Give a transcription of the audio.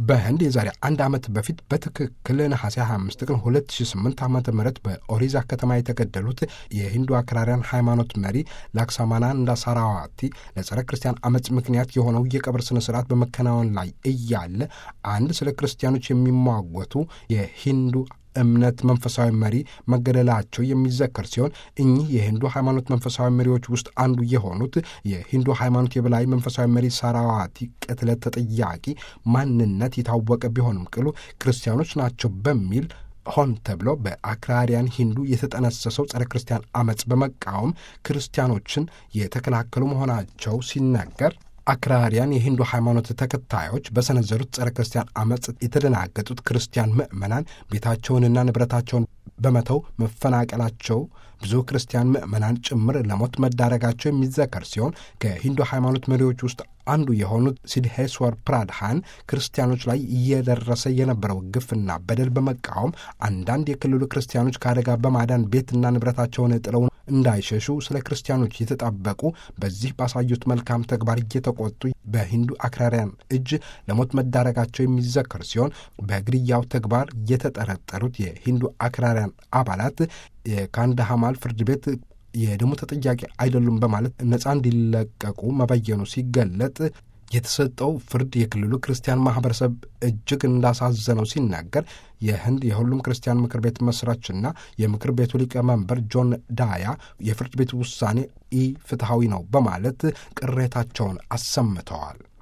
በህንድ የዛሬ አንድ ዓመት በፊት በትክክል ነሐሴ 25 ቀን 2008 ዓ ም በኦሪዛ ከተማ የተገደሉት የሂንዱ አክራሪያን ሃይማኖት መሪ ላክሳማናንዳ ሳራዋቲ ለጸረ ክርስቲያን አመፅ ምክንያት የሆነው የቀብር ስነ ስርዓት በመከናወን ላይ እያለ አንድ ስለ ክርስቲያኖች የሚሟገቱ የሂንዱ እምነት መንፈሳዊ መሪ መገደላቸው የሚዘከር ሲሆን እኚህ የሂንዱ ሃይማኖት መንፈሳዊ መሪዎች ውስጥ አንዱ የሆኑት የሂንዱ ሃይማኖት የበላይ መንፈሳዊ መሪ ሳራዋቲ ቅትለት ተጠያቂ ማንነት የታወቀ ቢሆንም ቅሉ ክርስቲያኖች ናቸው በሚል ሆን ተብሎ በአክራሪያን ሂንዱ የተጠነሰሰው ጸረ ክርስቲያን አመፅ በመቃወም ክርስቲያኖችን የተከላከሉ መሆናቸው ሲነገር አክራሪያን የሂንዱ ሃይማኖት ተከታዮች በሰነዘሩት ጸረ ክርስቲያን አመፅ የተደናገጡት ክርስቲያን ምዕመናን ቤታቸውንና ንብረታቸውን በመተው መፈናቀላቸው ብዙ ክርስቲያን ምዕመናን ጭምር ለሞት መዳረጋቸው የሚዘከር ሲሆን ከሂንዱ ሃይማኖት መሪዎች ውስጥ አንዱ የሆኑት ሲድሄስወር ፕራድሃን ክርስቲያኖች ላይ እየደረሰ የነበረው ግፍና በደል በመቃወም አንዳንድ የክልሉ ክርስቲያኖች ከአደጋ በማዳን ቤትና ንብረታቸውን ጥለው እንዳይሸሹ ስለ ክርስቲያኖች የተጣበቁ በዚህ ባሳዩት መልካም ተግባር እየተቆጡ በሂንዱ አክራሪያን እጅ ለሞት መዳረጋቸው የሚዘከር ሲሆን በግድያው ተግባር የተጠረጠሩት የሂንዱ አክራሪያን አባላት የካንዳሃማል ፍርድ ቤት የደሙ ተጠያቂ አይደሉም በማለት ነፃ እንዲለቀቁ መበየኑ ሲገለጥ የተሰጠው ፍርድ የክልሉ ክርስቲያን ማህበረሰብ እጅግ እንዳሳዘነው ሲናገር የህንድ የሁሉም ክርስቲያን ምክር ቤት መስራችና የምክር ቤቱ ሊቀመንበር ጆን ዳያ የፍርድ ቤቱ ውሳኔ ኢ ፍትሐዊ ነው በማለት ቅሬታቸውን አሰምተዋል።